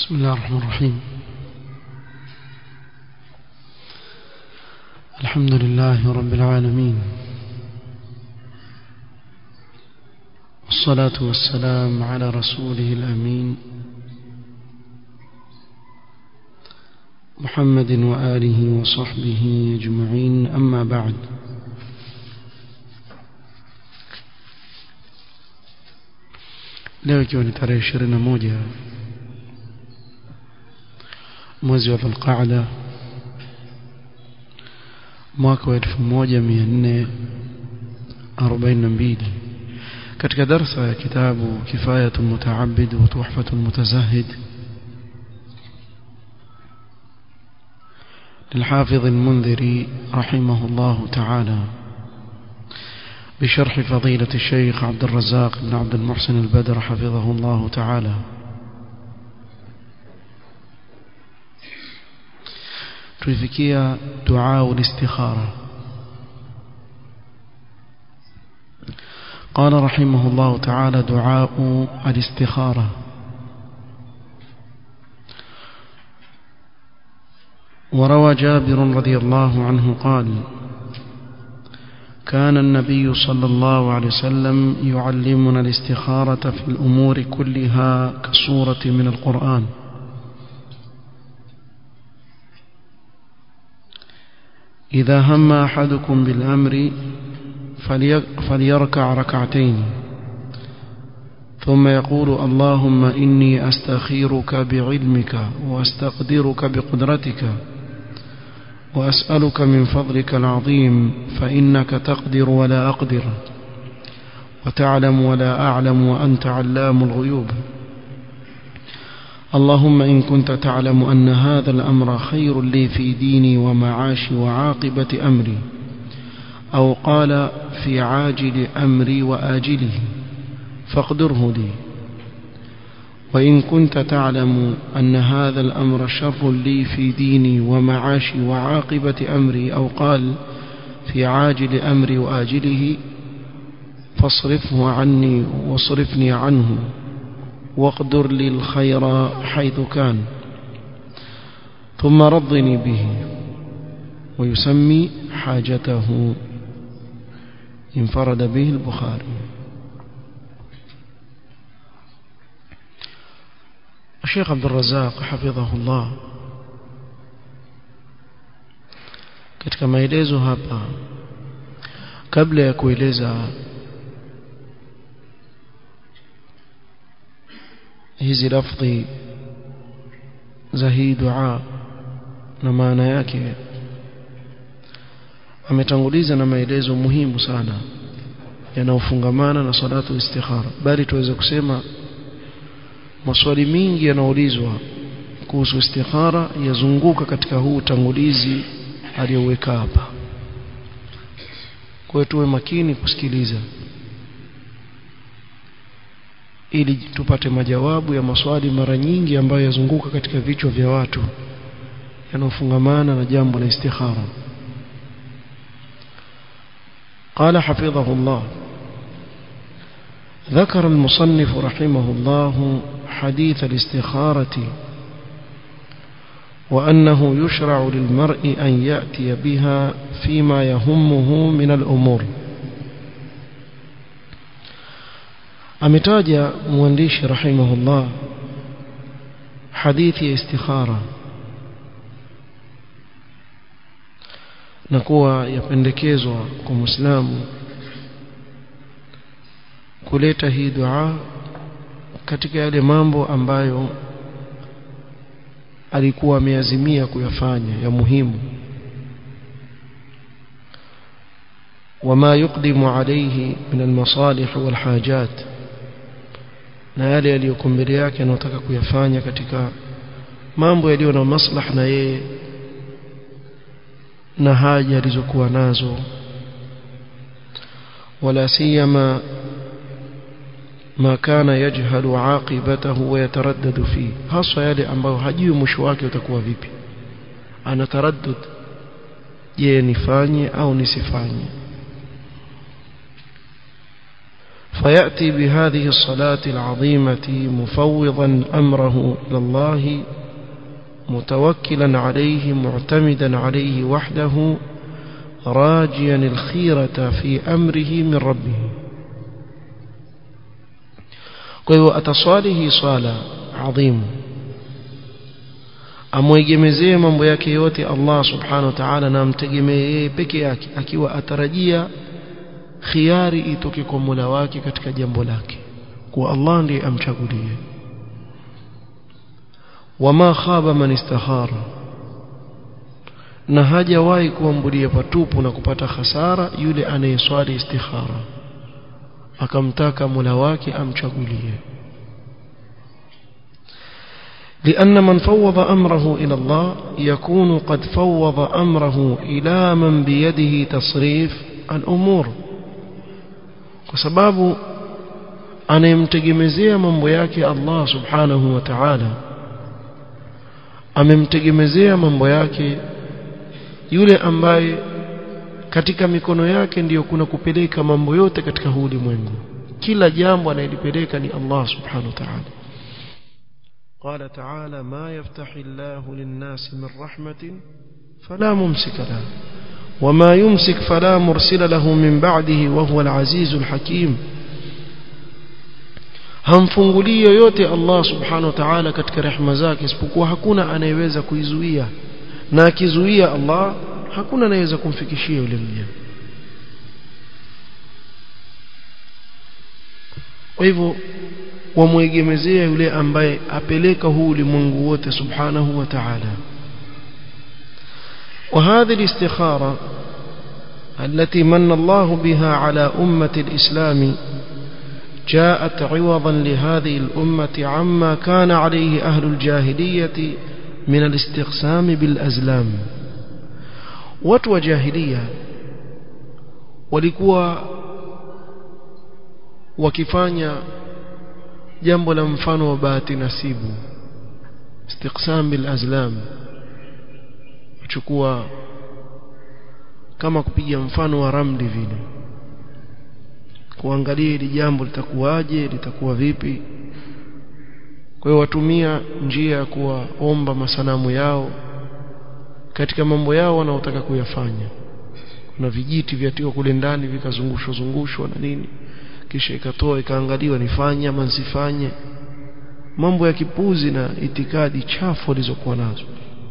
بسم الله الرحمن الرحيم الحمد لله رب العالمين والصلاة والسلام على رسوله الأمين محمد وآله وصحبه أجمعين أما بعد leo ikiwa ni tarehe ishirini na moja mwezi wa dhulqaada mwaka wa elfu moja mia nne arobaini na mbili katika darsa ya kitabu kifayatu lmutaabid wa tuhfatu lmutazahid للحافظ المنذري رحمه الله تعالى بشرح فضيلة الشيخ عبد الرزاق بن عبد المحسن البدر حفظه الله تعالى تفكية دعاء الاستخارة قال رحمه الله تعالى دعاء الاستخارة وروى جابر رضي الله عنه قال كان النبي صلى الله عليه وسلم يعلمنا الاستخارة في الأمور كلها كصورة من القرآن إذا هم أحدكم بالأمر فليركع ركعتين ثم يقول اللهم إني أستخيرك بعلمك وأستقدرك بقدرتك وأسألك من فضلك العظيم فإنك تقدر ولا أقدر وتعلم ولا أعلم وأنت علام الغيوب اللهم إن كنت تعلم أن هذا الأمر خير لي في ديني ومعاشي وعاقبة أمري أو قال في عاجل أمري وآجله فاقدره لي وإن كنت تعلم أن هذا الأمر شر لي في ديني ومعاشي وعاقبة أمري أو قال في عاجل أمري وآجله فاصرفه عني واصرفني عنه واقدر لي الخير حيث كان ثم رضني به ويسمي حاجته انفرد به البخاري الشيخ عبد الرزاق حفظه الله katika maelezo hapa kabla ya kueleza hizi lafdhi za hii dua na maana yake ametanguliza na maelezo muhimu sana yanayofungamana na salatu istikhara bali tuweze kusema maswali mingi yanaulizwa kuhusu istikhara yazunguka katika huu utangulizi aliyoweka hapa kwa hiyo tuwe makini kusikiliza ili tupate majawabu ya maswali mara nyingi ambayo yazunguka katika vichwa vya watu yanayofungamana na jambo la istikhara قال حفظه الله ذكر المصنف رحمه الله حديث الاستخارة وأنه يشرع للمرء أن يأتي بها فيما يهمه من الأمور أمتاج موانديش رحمه الله حديث استخارة نكوى يpendekezwa kwa Muislamu kuleta hii dua katika yale mambo ambayo alikuwa ameazimia kuyafanya ya muhimu وما يقدم عليه من المصالح والحاجات na yale yaliyokuwa mbele yake anataka kuyafanya katika mambo yaliyo na maslaha na yeye na haja alizokuwa nazo wala siyama ما كان يجهل عاقبته ويتردد فيه hasa yale ambayo hajui mwisho wake utakuwa vipi ana taraddud je nifanye au nisifanye فيأتي بهذه الصلاة العظيمة مفوضا أمره إلى الله متوكلا عليه معتمدا عليه وحده راجيا الخيرة في أمره من ربه قيو أتصاله صالة عظيم amwegemezee mambo yake yote Allah subhanahu wa ta'ala na amtegemee yeye peke yake akiwa atarajia khiari itoke kwa Mola wake katika jambo lake kwa Allah ndiye amchagulie wama khaba man istakhara na hajawahi kuambulia patupu na kupata hasara yule anayeswali istikhara akamtaka Mola wake amchagulie لأن من فوض أمره إلى الله يكون قد فوض أمره إلى من بيده تصريف الأمور وسباب أنا يمتجمزي من بياك الله سبحانه وتعالى amemtegemezea mambo yake yule ambaye katika mikono yake ndiyo kuna kupeleka mambo yote katika huu ulimwengu kila jambo anayelipeleka ni Allah subhanahu wa ta'ala قال تعالى ما يفتح الله للناس من رحمة فلا ممسك له وما يمسك فلا مرسل له من بعده وهو العزيز الحكيم hamfungulii yoyote Allah subhanahu wa ta'ala katika rehema zake isipokuwa hakuna anayeweza kuizuia na akizuia Allah hakuna anayeweza kumfikishia yule mja kwa hivyo wamwegemezea yule ambaye apeleka huu ulimwengu wote subhanahu wa ta'ala وهذه الاستخارة التي من الله بها على أمة الإسلام جاءت عوضا لهذه الأمة عما كان عليه أهل الجاهلية من الاستقسام بالأزلام وتو جاهلية walikuwa wakifanya jambo la mfano wa bahati nasibu istiqsam bil azlam kuchukua kama kupiga mfano wa ramli vile kuangalia hili jambo litakuwaje litakuwa vipi kwa hiyo watumia njia ya kuwaomba masanamu yao katika mambo yao wanaotaka kuyafanya kuna vijiti vyatiwa kule ndani vikazungushwa zungushwa na nini kisha ikatoa ikaangaliwa nifanye ama nsifanye mambo ya kipuzi na itikadi chafu walizokuwa nazo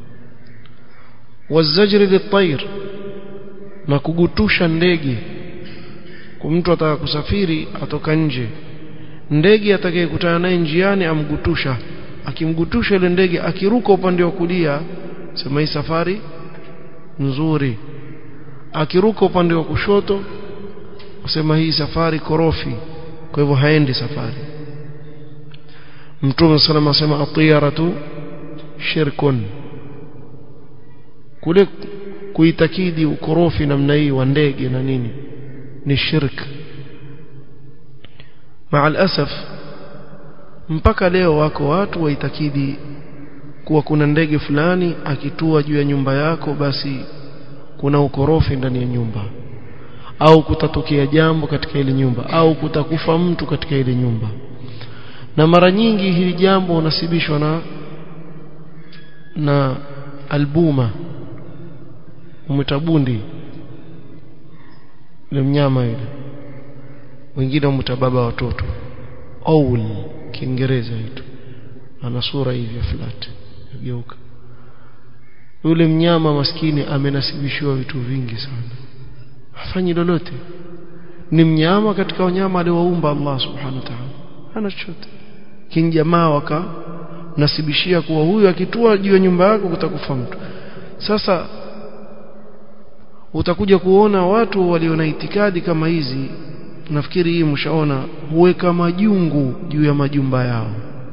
wazajri litair na kugutusha ndege kwa mtu ataka kusafiri atoka nje ndege atakayekutana naye njiani amgutusha akimgutusha ile ndege akiruka upande wa kulia sema hii safari nzuri akiruka upande wa kushoto usema hii safari korofi kwa hivyo haendi safari mtume sallallahu alayhi wasallam atiyaratu shirkun kule kuitakidi ukorofi namna hii wa ndege na nini ni shirk مع الاسف mpaka leo wako watu waitakidi kuwa kuna ndege fulani akitua juu ya nyumba yako basi kuna ukorofi ndani ya nyumba au kutatokea jambo katika ile nyumba au kutakufa mtu katika ile nyumba na mara nyingi hili jambo unasibishwa na na albuma umetabundi ile mnyama yule wengine umta baba watoto owl kiingereza hicho ana sura hivi flat geuka yule mnyama maskini amenasibishiwa vitu vingi sana hafanyi lolote ni mnyama katika wanyama aliowaumba Allah subhanahu wa ta'ala hana chochote kinjamaa waka nasibishia kuwa huyu akitua juu ya nyumba yako kutakufa mtu sasa utakuja kuona watu walio na itikadi kama hizi nafikiri hii mshaona huweka majungu juu ya majumba yao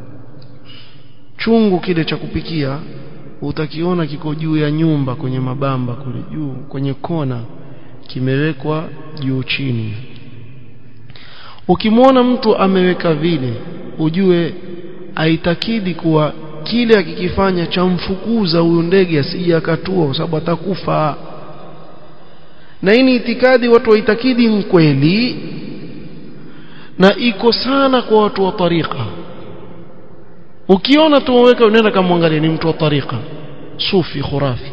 chungu kile cha kupikia utakiona kiko juu ya nyumba kwenye mabamba kule juu kwenye kona kimewekwa juu chini ukimwona mtu ameweka vile ujue aitakidi kuwa kile akikifanya cha mfukuza huyu ndege asije akatua kwa sababu atakufa na hii ni itikadi watu waitakidi kweli na iko sana kwa watu wa tariqa ukiona tu waweka unaenda kamwangalia ni mtu wa tariqa sufi khurafi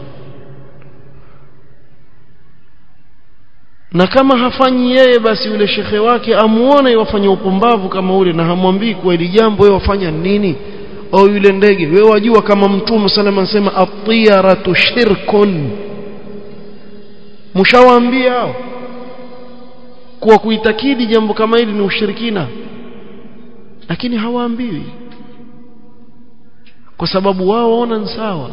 na kama hafanyi yeye basi yule shekhe wake amuone yafanya upumbavu kama ule na hamwambii kwa ili jambo wewe wafanya nini au yule ndege wewe wajua kama mtume salama anasema at-tiyaratu shirkun mshawaambia hao kuwa kuitakidi jambo kama hili ni ushirikina lakini hawaambiwi kwa sababu wao waona ni sawa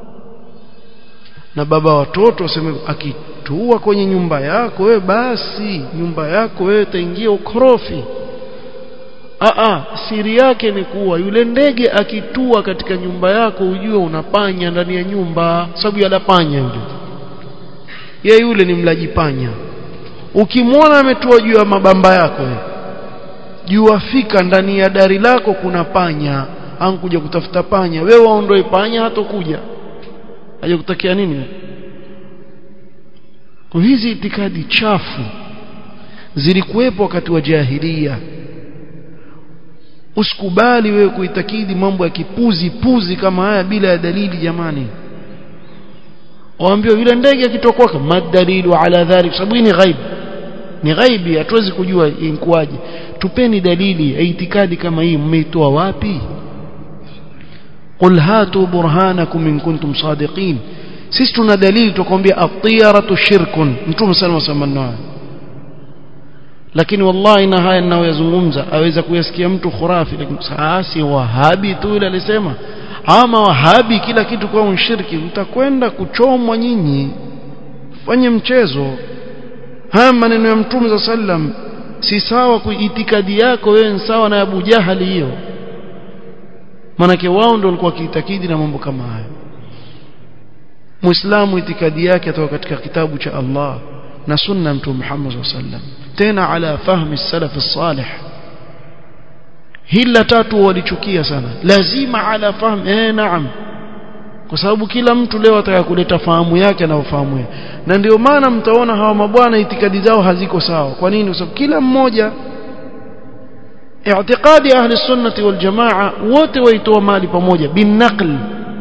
na baba watoto waseme akitua kwenye nyumba yako wewe basi nyumba yako wewe itaingia ukorofi Aa, siri yake ni kuwa yule ndege akitua katika nyumba yako ujue unapanya ndani ya nyumba sababu yala panya yule ye yule ni mlaji panya ukimwona ametua juu ya mabamba yako jua fika ndani ya dari lako kuna panya ankuja kutafuta panya wewe waondoe panya hatokuja aje kutakia nini kwa hizi itikadi chafu zilikuwepo wakati wa jahilia usikubali wewe kuitakidi mambo ya kipuzi puzi kama haya bila ya dalili jamani waambiwa yule ndege akitokoka madalilu ala dhalik sababu ni ghaib ni ghaibi hatuwezi kujua inkuaje tupeni dalili ya itikadi kama hii mmeitoa wapi qul hatu burhanakum in kuntum sadiqin sisi tuna dalili tukwambia at-tiyaratu shirkun mtume sallallahu alaihi wasallam lakini wallahi na haya ninayoyazungumza aweza kuyasikia mtu khurafi lakini saasi wahabi tu ile alisema ama wahabi kila kitu kwa unshiriki mtakwenda kuchomwa nyinyi fanye mchezo haya maneno ya mtume za sallam si sawa kuitikadi yako wewe ni sawa na Abu Jahali hiyo manake wao ndio walikuwa kiitakidi na mambo kama hayo Muislamu itikadi yake atoka katika kitabu cha Allah na sunna mtume Muhammad sallallahu alaihi wasallam tena ala fahmi salaf salih hila tatu walichukia sana lazima ala fahm eh naam kwa sababu kila mtu leo ataka kuleta fahamu yake na ufahamu yake na ndio maana mtaona hawa mabwana itikadi zao haziko sawa kwa nini kwa sababu kila mmoja i'tiqadi ahli sunnati wal jamaa wote waitoa mali pamoja bin naql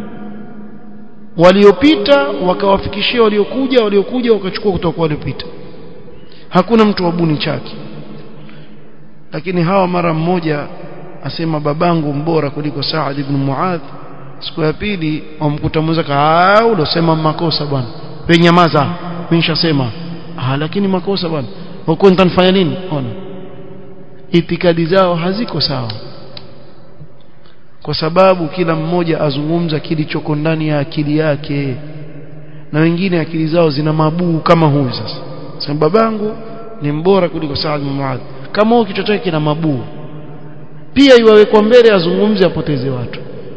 waliopita wakawafikishia waliokuja waliokuja wakachukua kutoka kwa waliopita hakuna mtu wabuni chake lakini hawa mara mmoja asema babangu mbora kuliko Saad ibn Muadh siku ya pili wamkuta mwenzake ah ulosema makosa bwana wewe nyamaza mimi nishasema ah lakini makosa bwana huko nitanifanya nini ona itikadi zao haziko sawa kwa sababu kila mmoja azungumza kilichoko ndani ya akili yake na wengine akili zao zina mabuu kama huyu sasa sema babangu ni mbora kuliko Saad bin Muadh kama huyo kichwa chake kina mabuu pia iwawekwa mbele azungumze apoteze watu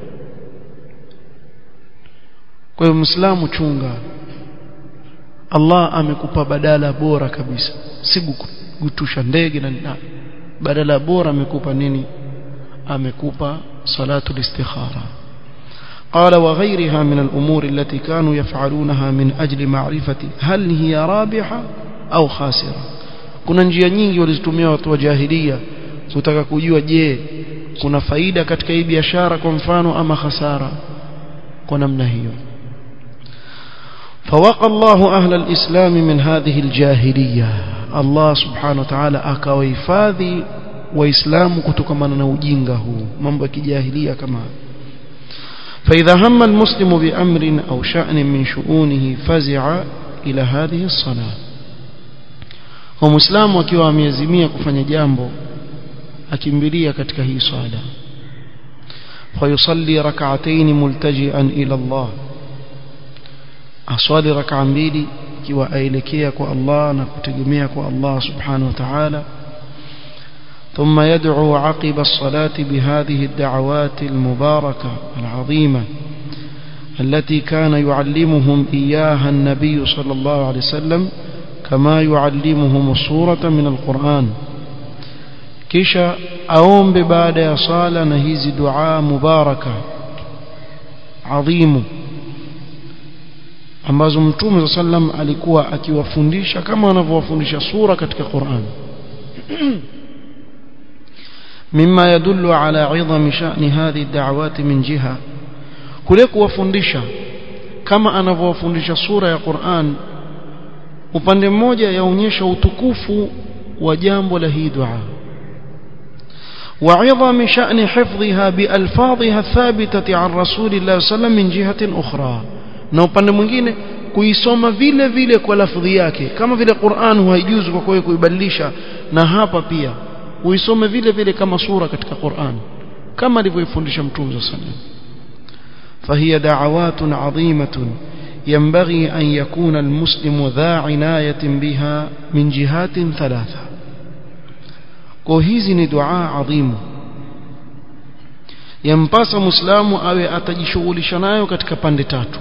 kwa hiyo Muislamu chunga Allah amekupa badala bora kabisa si gutusha ndege na nini badala bora amekupa nini amekupa salatu الاستخاره قال وغيرها من الأمور التي كانوا يفعلونها من أجل معرفة هل هي رابحة أو خاسرة kuna njia nyingi walizitumia watu wa jahilia kutaka kujua je kuna faida katika hii biashara kwa mfano ama hasara kwa namna hiyo فوقى الله أهل الإسلام من هذه الجاهلية الله سبحانه وتعالى أكويفاذي وإسلام كتكمنا نوجينه من بك جاهلية كما فإذا هم المسلم بأمر أو شأن من شؤونه فزع إلى هذه الصلاة ومسلم وكيوا amezimia kufanya jambo akimbilia katika hii swala فيصلي ركعتين ملتجئا إلى الله aswali raka mbili ikiwa aelekea kwa Allah na kutegemea kwa Allah subhanahu wa ta'ala ثم يدعو عقب الصلاة بهذه الدعوات المباركة العظيمة التي كان يعلمهم إياها النبي صلى الله عليه وسلم كما يعلمهم الصورة من القرآن كيشا أوم ببعد صالة نهيز دعاء مباركة عظيم ambazo mtume sallam alikuwa akiwafundisha kama anavyowafundisha sura katika Qur'an مما يدل على عظم شأن هذه الدعوات من جهة كلك وفندشا كما anavyowafundisha sura ya Qur'an upande mmoja yaonyesha utukufu wa jambo la hii dua وعظم شأن حفظها بألفاظها الثابتة عن رسول الله صلى الله عليه وسلم من جهة أخرى na upande mwingine kuisoma vile vile kwa lafdhi yake kama vile Qur'an haijuzu kwa kweli kuibadilisha na hapa pia uisome vile vile kama sura katika Qur'an kama alivyofundisha Mtume صلى الله عليه وسلم فهي دعوات عظيمة ينبغي أن يكون المسلم ذا عناية بها من جهات ثلاثة وهذه دعاء عظيم ينباس مسلم أو أتجشغل شنايو كتك باندتاتو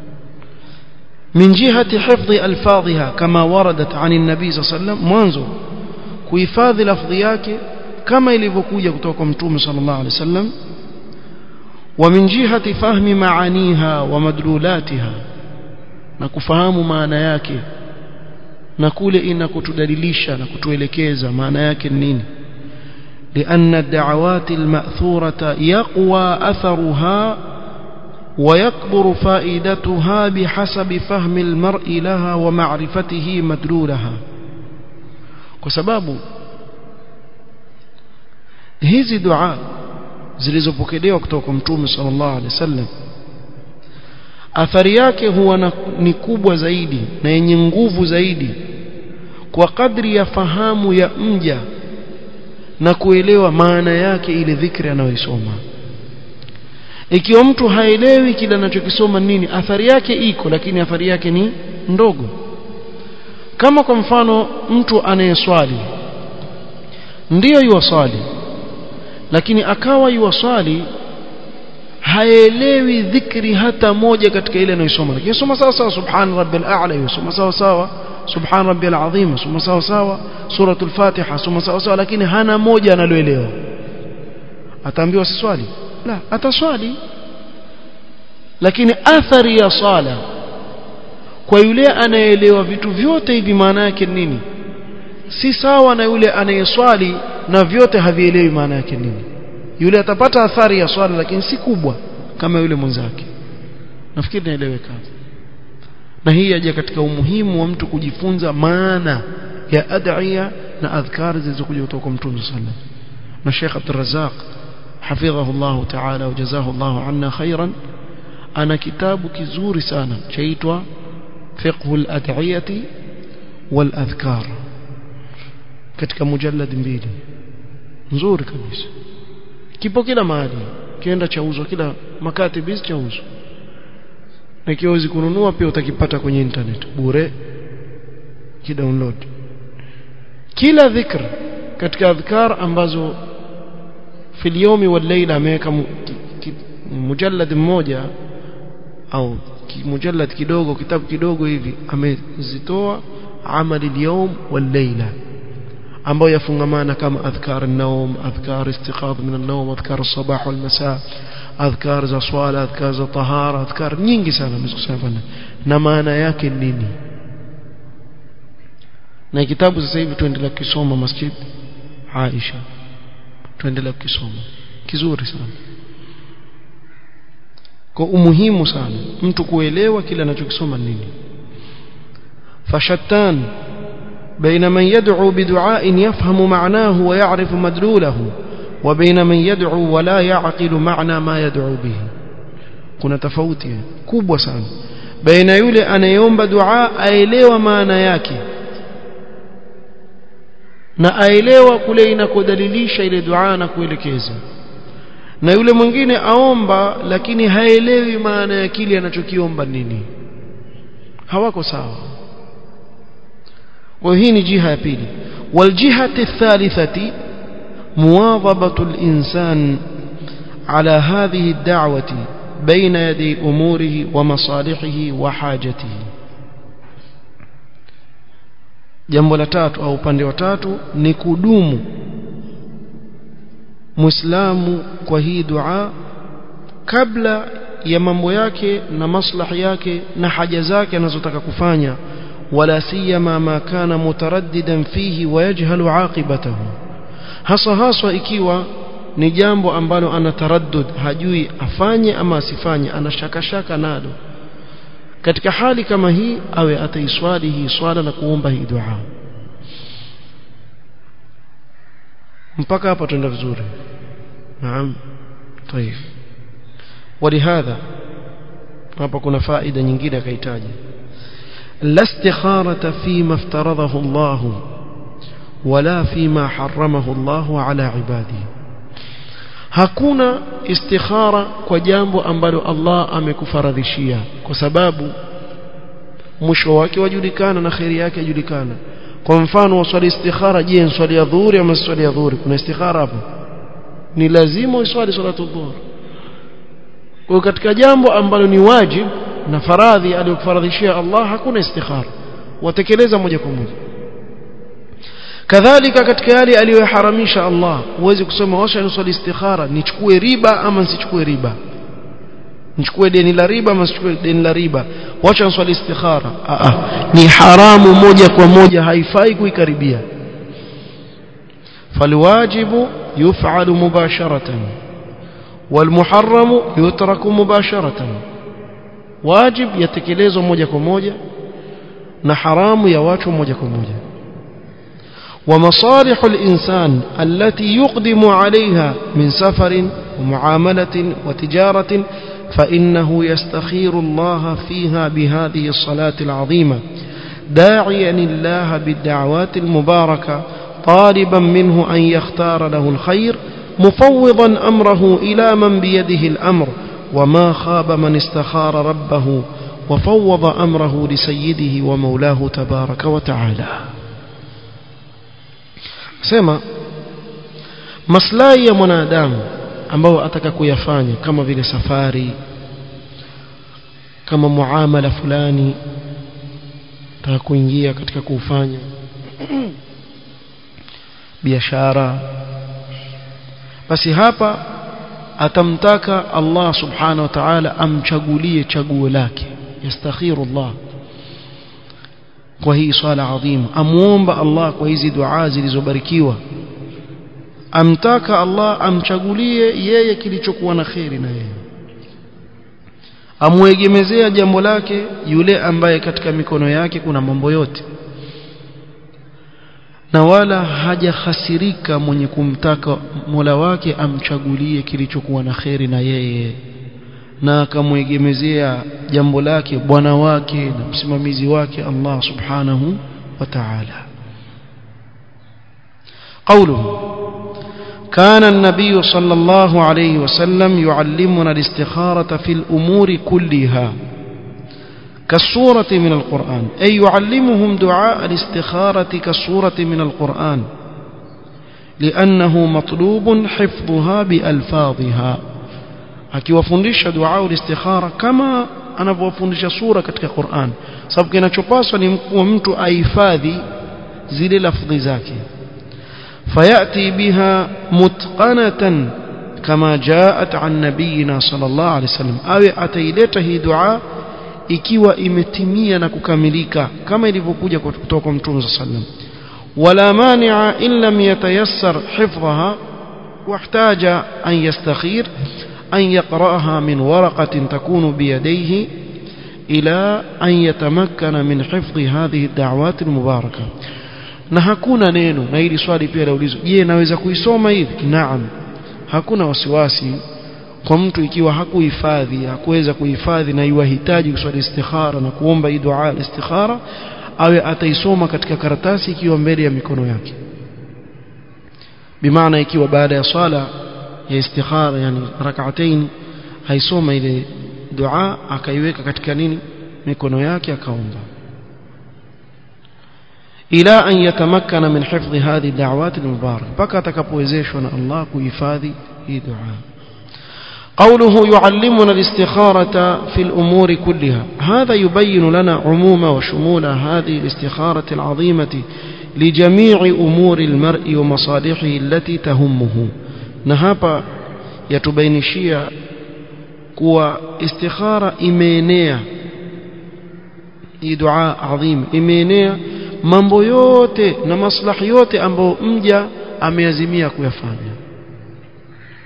من جهة حفظ ألفاظها كما وردت عن النبي صلى الله عليه وسلم منذ kuhifadhi lafdhi yake kama ilivyokuja kutoka kwa mtume sallallahu alaihi wasallam wa min jihati fahmi maaniha wa madlulatiha na kufahamu maana yake na kule inakotudalilisha na kutuelekeza maana yake ni nini لأن الدعوات المأثورة يقوى أثرها ويكبر فائدتها بحسب فهم المرء لها ومعرفته مدلولها kwa sababu hizi dua zilizopokelewa kutoka kwa mtume sallallahu alaihi wasallam athari yake huwa na, ni kubwa zaidi na yenye nguvu zaidi kwa kadri ya fahamu ya mja na kuelewa maana yake ile dhikri anayoisoma ikiwa mtu haelewi kile anachokisoma nini athari yake iko lakini athari yake ni ndogo kama kwa mfano mtu anayeswali ndiyo yuwaswali lakini akawa yuwaswali haelewi dhikri hata moja katika ile anayosoma lakini soma sawa sawa subhan rabbil a'la yusoma sawa sawa subhan rabbil azim soma sawa sawa suratul fatiha soma sawa sawa lakini hana moja analoelewa ataambiwa si swali la ataswali lakini athari ya sala kwa yule anayeelewa vitu vyote hivi maana yake nini si sawa na yule anayeswali na vyote havielewi maana yake nini yule atapata athari ya swala lakini si kubwa kama yule mwenzake nafikiri naeleweka na hii yaja katika umuhimu wa mtu kujifunza maana ya ad'iya na adhkar zilizokuja kutoka kwa Mtume sallallahu na Sheikh Abdul Razzaq hafidhahu Allah ta'ala wajazahu Allah anna khairan ana kitabu kizuri sana chaitwa فقه الأدعية والأذكار katika mujallad mbili nzuri kabisa kipo kila mahali kienda chauzwa kila makatibi chauzwa na kiwezi kununua pia utakipata kwenye internet bure kidownload kila dhikr katika adhkar ambazo fil yawmi wal layla ameweka mujallad mmoja au mujallad kidogo kitabu kidogo hivi amezitoa amali al-yawm wal-layla ambayo yafungamana kama adhkar an-nawm adhkar istiqadh min an-nawm adhkar as-sabah wal-masa adhkar za swala adhkar za tahara adhkar nyingi sana mmezikusanya na maana yake nini na kitabu sasa hivi tuendelea kusoma masjid Aisha tuendelea kusoma kizuri sana kwa umuhimu sana mtu kuelewa kile anachokisoma nini fashattan بين من يدعو بدعاء يفهم معناه ويعرف مدلوله وبين من يدعو ولا يعقل معنى ما يدعو به kuna tofauti kubwa sana baina yule anayeomba dua aelewa maana yake na aelewa kule inakodalilisha ile dua na kuelekeza na yule mwingine aomba lakini haelewi maana ya kile anachokiomba nini hawako sawa kwa hii ni jiha ya pili waljihati thalithati muwadhabatu al-insan ala hadhihi ad-da'wati baina yadi umurihi wa masalihihi wa hajatihi jambo la tatu au upande wa tatu ni kudumu muislamu kwa hii dua kabla ya mambo yake na maslahi yake na haja zake anazotaka kufanya wala siyama ma kana mutaraddidan fihi wayajhalu aqibatahu hasa haswa ikiwa ni jambo ambalo ana taraddud hajui afanye ama asifanye ana shaka shaka nalo katika hali kama hii awe ataiswali hii swala na kuomba hii dua mpaka hapa tuenda vizuri naam طيب ولهذا hapa kuna faida nyingine akahitaji la istikharata fima iftaradahu Allah wala fima haramahu Allah ala ibadihi hakuna istikhara kwa jambo ambalo Allah amekufaradhishia kwa sababu mwisho wake wajulikana na khairi yake yajulikana kwa mfano waswali istikhara je swali ya dhuhuri ama swali ya dhuhuri kuna istikhara hapo ni lazima uswali salatu dhuhur kwa katika jambo ambalo ni wajib na faradhi aliyokufaradhishia Allah hakuna istikhara watekeleza moja kwa moja kadhalika katika yale aliyoharamisha Allah huwezi kusema washa niswali istikhara nichukue riba ama nsichukue riba nichukue deni la riba ama nsichukue deni la riba wacha niswali istikhara Aa, ni haramu moja kwa moja haifai kuikaribia falwajibu yuf'alu mubasharatan والمحرم يترك مباشرة واجب يتكلezwa moja kwa moja na haramu ya watu moja kwa moja ومصالح الإنسان التي يقدم عليها من سفر ومعاملة وتجارة فإنه يستخير الله فيها بهذه الصلاة العظيمة داعيا الله بالدعوات المباركة طالبا منه أن يختار له الخير مفوضا أمره إلى من بيده الأمر وما خاب من استخار ربه وفوض أمره لسيده ومولاه تبارك وتعالى sema maslahi ya mwanadamu ambao ataka kuyafanya kama vile safari kama muamala fulani ataka kuingia katika kufanya biashara basi hapa atamtaka Allah subhanahu wa ta'ala amchagulie chaguo lake yastakhiru Allah kwa hii swala adhima amuomba Allah kwa hizi dua zilizobarikiwa amtaka Allah amchagulie yeye kilichokuwa na kheri na yeye amwegemezea jambo lake yule ambaye katika mikono yake kuna mambo yote na wala hajahasirika mwenye kumtaka Mola wake amchagulie kilichokuwa na kheri na yeye na akamwegemezea jambo lake bwana wake na msimamizi wake Allah subhanahu wa ta'ala قوله كان النبي صلى الله عليه وسلم يعلمنا الاستخارة في الأمور كلها كالسورة من القرآن أي يعلمهم دعاء الاستخارة كالسورة من القرآن لأنه مطلوب حفظها بألفاظها akiwafundisha dua ulistikhara kama anavyowafundisha sura katika Qur'an sababu kinachopaswa ni kuwa mtu ahifadhi zile lafdhi zake fayati biha mutqanatan kama jaat an nabiyina sallallahu alaihi wasallam awe ataileta hii dua ikiwa imetimia na kukamilika kama ilivyokuja kutoka kwa mtume sallam wala mani'a in lam yatayassar hifdhaha واحتاج أن يستخير أن يقرأها من ورقة تكون بيديه إلى أن يتمكن من حفظ هذه الدعوات المباركة na hakuna neno na hili swali pia laulizwa je naweza kuisoma hivi naam hakuna wasiwasi kwa mtu ikiwa hakuhifadhi hakuweza kuhifadhi na iwahitaji kuswali istikhara na kuomba hii dua istikhara awe ataisoma katika karatasi ikiwa mbele ya mikono yake bimaana ikiwa baada ya swala ya istikhara yani rak'atayn haisoma ile dua akaiweka katika nini mikono yake akaomba ila an yatamakkana min hifdhi hadhi da'awat al-mubarak mpaka atakapowezeshwa na Allah kuhifadhi hii dua قوله يعلمنا الاستخارة في الأمور كلها هذا يبين لنا عموم وشمول هذه الاستخارة العظيمة لجميع أمور المرء ومصالحه التي تهمه نهابا يتبينشيا kuwa istikhara imeenea hii dua adhim imeenea mambo yote na maslahi yote ambayo mja ameazimia kuyafanya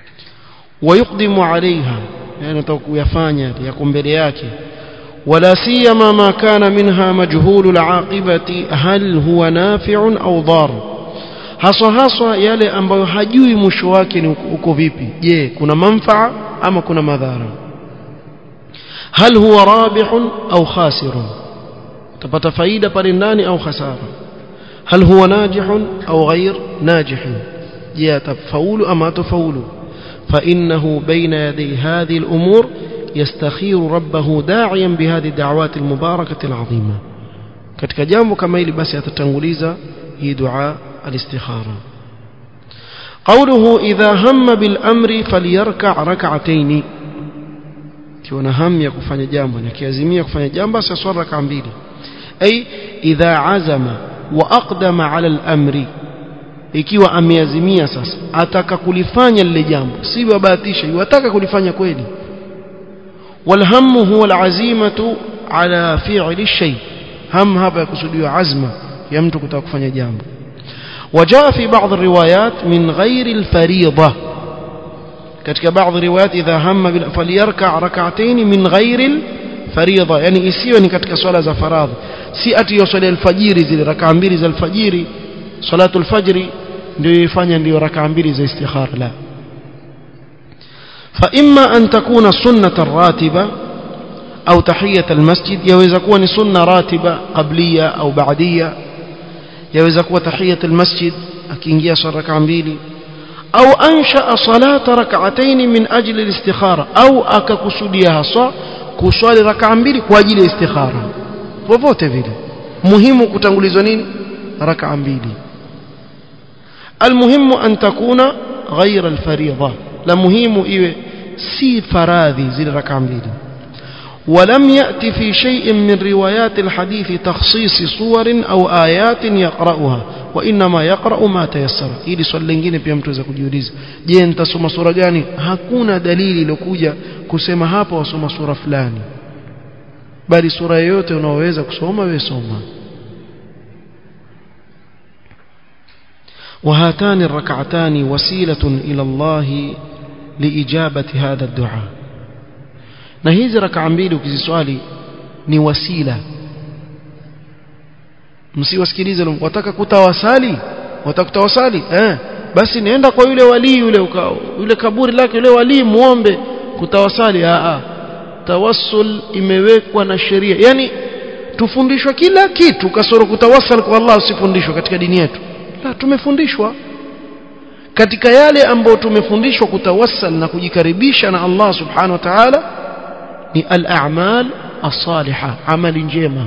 ويقدم عليها يعني kuyafanya yako mbele yake ولا سيما ما كان منها مجهول العاقبة هل هو نافع أو ضار haswa haswa yale ambayo hajui mwisho wake ni uko vipi je kuna manfaa ama kuna madhara hal huwa rabihun au khasirun utapata faida pale ndani au khasara hal huwa najihun au ghair najihun je atafaulu ama atafaulu فإنه بين يدي هذه الأمور يستخير ربه داعيا بهذه الدعوات المباركة العظيمة katika jambo kama hili basi atatanguliza hii dua الاستخارة قوله إذا هم بالأمر فليركع ركعتين kiona hamu ya kufanya jambo na kiazimia kufanya jambo basi aswali raka mbili ay idha azama wa aqdama ala al-amri ikiwa ameazimia sasa ataka kulifanya lile jambo si babatisha yataka kulifanya kweli walhammu huwa al-azimatu ala fi'li shay ham hapa yakusudiwa azma ya mtu kutaka kufanya jambo وجاء في بعض الروايات من غير الفريضة katika baadhi riwayat idha hamma bil falyarka rak'atayn min ghairi fariidha yani isiwe ni katika swala za faradhi si ati hiyo swala alfajiri zile rak'a mbili za alfajiri salatu alfajri ndio ifanya ndio rak'a mbili za istikhara la fa imma an takuna sunnatan ratiba au tahiyat almasjid yaweza kuwa ni sunna ratiba qabliya au ba'diya yaweza kuwa tahiyat almasjid akiingia swala rak'a mbili au ansha salata rak'atayn min ajli al-istikhara au akakusudia haswa kuswali rak'a mbili kwa ajili ya istikhara popote vile muhimu kutangulizwa nini rak'a mbili almuhimu an takuna ghayra al-fariidha la muhimu iwe si faradhi zile rak'a mbili ولم يأتي في شيء من روايات الحديث تخصيص صور أو آيات يقرأها وإنما يقرأ ما تيسر ili swali lingine pia mtu aweza kujiuliza je nitasoma sura gani hakuna dalili iliyokuja kusema hapa wasoma sura fulani bali sura yoyote unaoweza kusoma wewe soma وهاتان الركعتان وسيلة إلى الله لإجابة هذا الدعاء na hizi rakaa mbili ukiziswali ni wasila msiwasikilize wataka kutawasali wataka kutawasali eh basi nienda kwa yule wali yule uka, yule kaburi lake yule wali muombe kutawasali a a tawassul imewekwa na sheria yani tufundishwa kila kitu kasoro kutawasal kwa Allah usifundishwe katika dini yetu la tumefundishwa katika yale ambayo tumefundishwa kutawassal na kujikaribisha na Allah subhanahu wa ta'ala ni al-a'mal as-salihah amali njema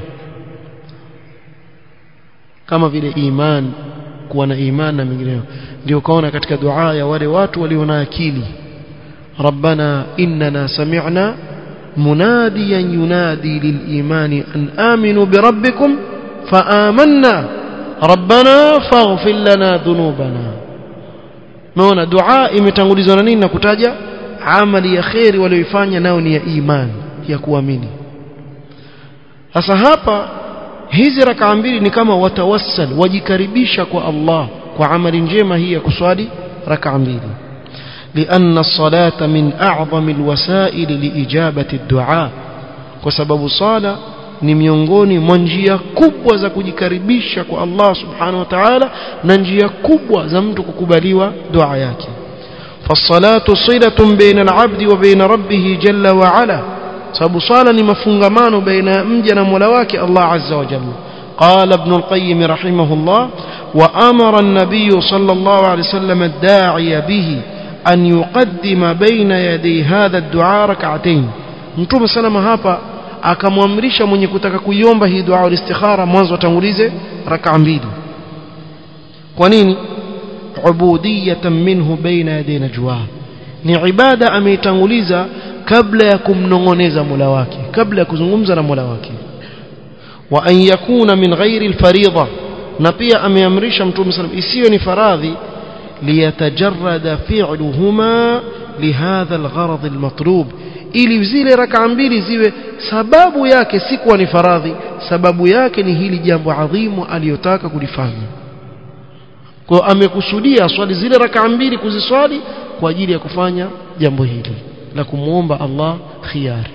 kama vile iman kuwa na iman na mengineyo ndio kaona katika dua ya wale watu walio na akili rabbana innana sami'na munadiyan yunadi lil-iman an aminu bi rabbikum fa amanna rabbana faghfir lana dhunubana maana dua imetangulizwa na nini na kutaja amali ya khairi walioifanya nao ni ya iman ya kuamini sasa hapa hizi rakaa mbili ni kama watawassal wajikaribisha kwa Allah kwa amali njema hii ya kuswali rakaa mbili لأن الصلاة من أعظم الوسائل لإجابة الدعاء وسبب صلاة ni miongoni mwa njia kubwa za kujikaribisha kwa Allah subhanahu wa ta'ala na njia kubwa za mtu kukubaliwa dua yake فالصلاة صلة بين العبد وبين ربه جل وعلا sababu swala ni mafungamano baina ya mja na Mola wake Allah azza wa jalla قال ابن القيم رحمه الله وأمر النبي صلى الله عليه وسلم الداعي به أن يقدم بين يدي هذا الدعاء ركعتين mtume salama hapa akamwamrisha mwenye kutaka kuiomba hii dua al-istikhara mwanzo atangulize rak'a mbili kwa nini ubudiyatan minhu baina yaday najwa ni ibada ameitanguliza kabla ya kumnongoneza Mola wake kabla ya kuzungumza na Mola wake wa an yakuna min ghairi alfariida na pia ameamrisha mtume sallam isiyo ni faradhi liyatajarrada fi'luhuma lihadha algharad almatlub ili zile rak'a mbili ziwe sababu yake si kuwa ni faradhi sababu yake ni hili jambo adhimu aliyotaka kulifanya kwa amekusudia swali zile rak'a mbili kuziswali kwa ajili ya kufanya jambo hili la kumuomba Allah khiyari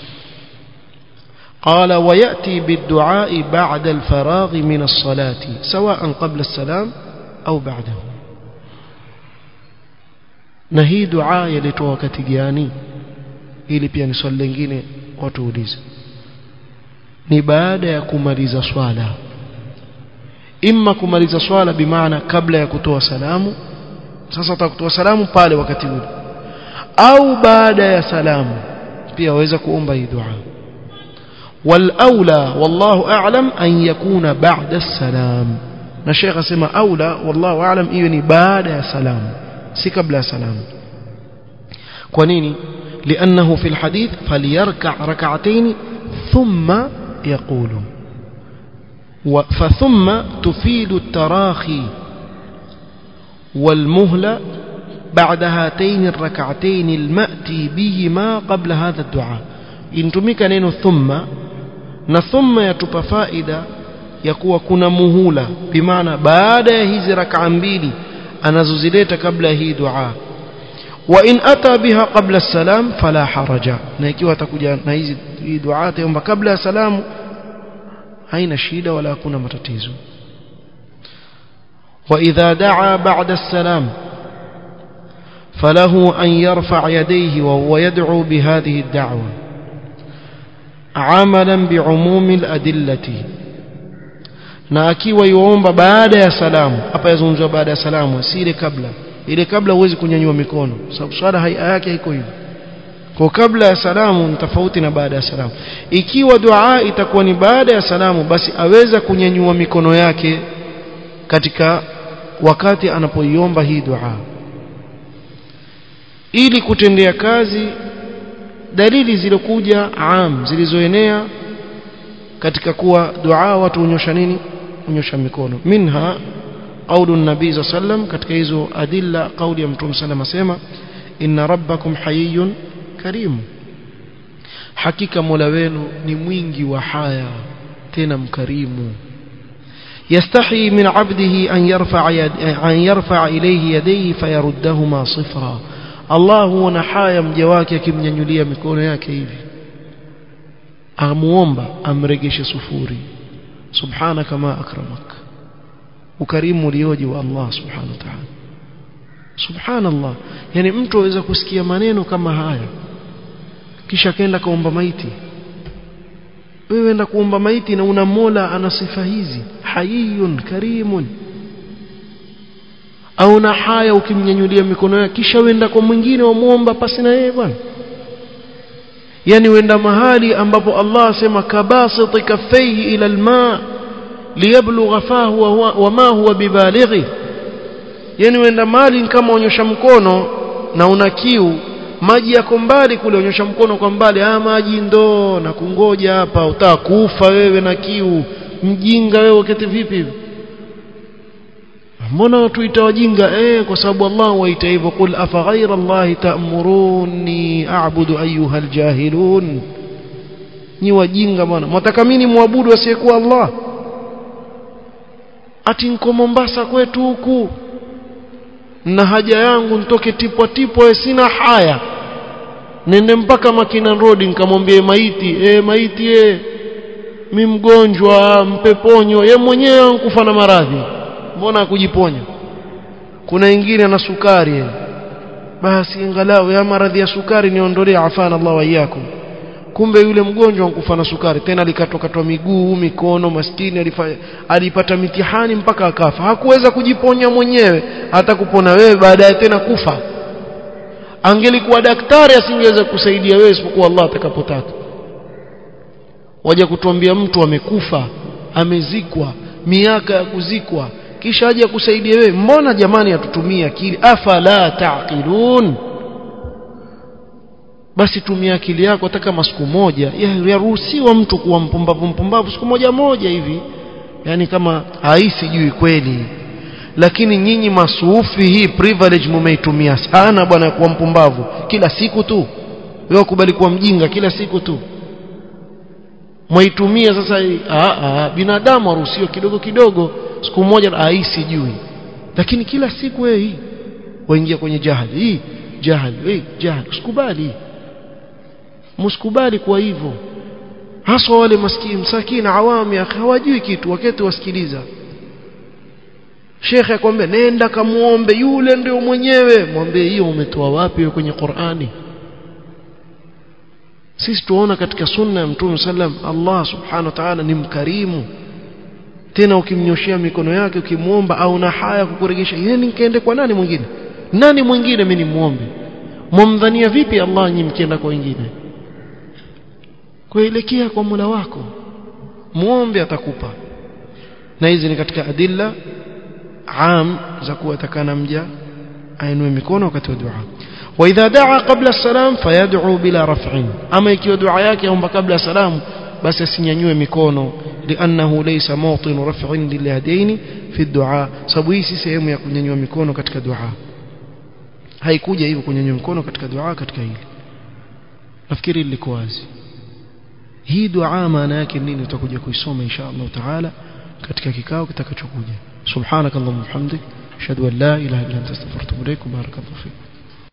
قال ويأتي بالدعاء بعد الفراغ من الصلاة سواء قبل السلام أو بعده na hii dua yalitoa wakati gani ili pia ni swali lingine watu ulize ni baada ya kumaliza swala imma kumaliza swala bimaana kabla ya kutoa salamu sasa utakutoa salamu pale wakati ule au baada ya salamu pia waweza kuomba hii dua والاولى والله اعلم ان يكون بعد السلام na Sheikh asema aula wallahu aalam hiyo ni baada ya salamu si kabla ya salamu kwa nini لانه في الحديث فليركع ركعتين ثم يقول فثم تفيد التراخي والمهلة بعد هاتين الركعتين المأتي بهما قبل هذا الدعاء intumika neno thumma na thumma yatupa faida ya kuwa kuna muhula bimaana baada ya hizi rakaa mbili anazozileta kabla ya hii dua wa in ata biha qabla salam fala haraja na ikiwa atakuja na hizi hii dua ataomba kabla ya salamu haina shida wala hakuna matatizo وإذا دعا بعد السلام فله أن يرفع يديه وهو يدعو بهذه الدعوة عملا بعموم الأدلة na akiwa yuomba baada ya salamu hapa yazungumzwa baada ya salamu si ile kabla ile kabla huwezi kunyanyua mikono sababu swala haia yake haiko hivyo kwa kabla ya salamu ni tofauti na baada ya salamu ikiwa dua itakuwa ni baada ya salamu basi aweza kunyanyua mikono yake katika wakati anapoiomba hii dua ili kutendea kazi dalili zilizokuja am zilizoenea katika kuwa dua watu unyosha nini unyosha mikono minha qaulu nabii za sallam katika hizo adilla kauli ya mtume sallam asema inna rabbakum hayyun karim hakika mola wenu ni mwingi wa haya tena mkarimu يستحي من عبده أن يرفع, يد أن يرفع إليه يديه فيردهما صفرا الله هو نحايا مجواك كم ينيلي مكون yake hivi amuomba amregeshe sufuri subhanaka ma akramak ukarimu ulioje wa Allah subhanahu wa ta'ala subhanallah yani mtu aweza kusikia maneno kama haya kisha kaenda kaomba maiti wewe enda kuomba maiti na una Mola ana sifa hizi hayyun karimun au na haya ukimnyanyulia mikono yake kisha wenda kwa mwingine wamuomba pasi na yeye bwana yani wenda mahali ambapo Allah asema kabasiti kaffaihi ila alma liyablugha fahu wa ma huwa bibalighi yani wenda mahali kama onyosha mkono na una kiu maji yako mbali kule onyosha mkono kwa mbali ah maji ndo na kungoja hapa utakufa wewe na kiu mjinga wewe uketi vipi hivi mbona watu itawajinga eh kwa sababu Allah waita hivyo qul afa ghayra Allah ta'muruni a'budu ayyuha aljahilun ni wajinga bwana mwataka mimi muabudu asiyekuwa Allah ati nko Mombasa kwetu huku na haja yangu nitoke tipwa tipwa sina haya nende mpaka Makina Road nikamwambie maiti eh maiti eh mi mgonjwa mpeponyo ye mwenyewe ankufa na maradhi mbona kujiponya kuna wengine ana sukari ye. basi angalau ya maradhi ya sukari niondolee afana Allah wa iyakum kumbe yule mgonjwa ankufa na sukari tena likatokatwa miguu mikono maskini alifanya alipata mitihani mpaka akafa hakuweza kujiponya mwenyewe hata kupona wewe baadaye tena kufa angelikuwa daktari asingeweza kusaidia wewe isipokuwa Allah atakapotaka waje kutuambia mtu amekufa amezikwa miaka ya kuzikwa kisha aje kusaidia wewe mbona jamani atutumia akili afala taqilun basi tumia akili yako hata kama siku moja yaruhusiwa mtu kuwa mpumbavu mpumbavu siku moja moja hivi yani kama haisijui kweli lakini nyinyi masufi hii privilege mumeitumia sana bwana kuwa mpumbavu kila siku tu wewe kubali kuwa mjinga kila siku tu mwaitumia sasa a a binadamu aruhusiwa kidogo kidogo siku moja haisijui lakini kila siku wewe hii waingia kwenye jahili hii jahal hey, jahal usikubali msikubali kwa hivyo hasa wale maskini msakina awami hawajui kitu wakati wasikiliza shekhe akwambia nenda kamuombe yule ndio mwenyewe mwambie hiyo umetoa wapi kwenye Qur'ani sisi tuona katika sunna ya mtume sallam Allah subhanahu wa ta'ala ni mkarimu tena ukimnyoshia mikono yake ukimwomba au na haya kukuregesha yeye nikaende kwa nani mwingine nani mwingine mimi nimuombe mwamdhania vipi Allah nyinyi mkienda kwa wengine kuelekea kwa Mola wako muombe atakupa na hizi ni katika adilla am za kuwa takana mja ainue mikono wakati wa dua واذا دعا قبل السلام فيدعو بلا رفع اما ikiwa dua yake aomba kabla salamu basi asinyanyue mikono لانه ليس موطن رفع لليدين في الدعاء sababu hii si sehemu ya kunyanyua mikono katika dua haikuja hivyo kunyanyua mikono katika dua katika hili nafikiri liko wazi hii dua maana yake nini tutakuja kuisoma insha Allah taala katika kikao kitakachokuja subhanakallahumma hamdik ashhadu an la ilaha illa anta astaghfiruka wa atubu ilaik barakallahu fik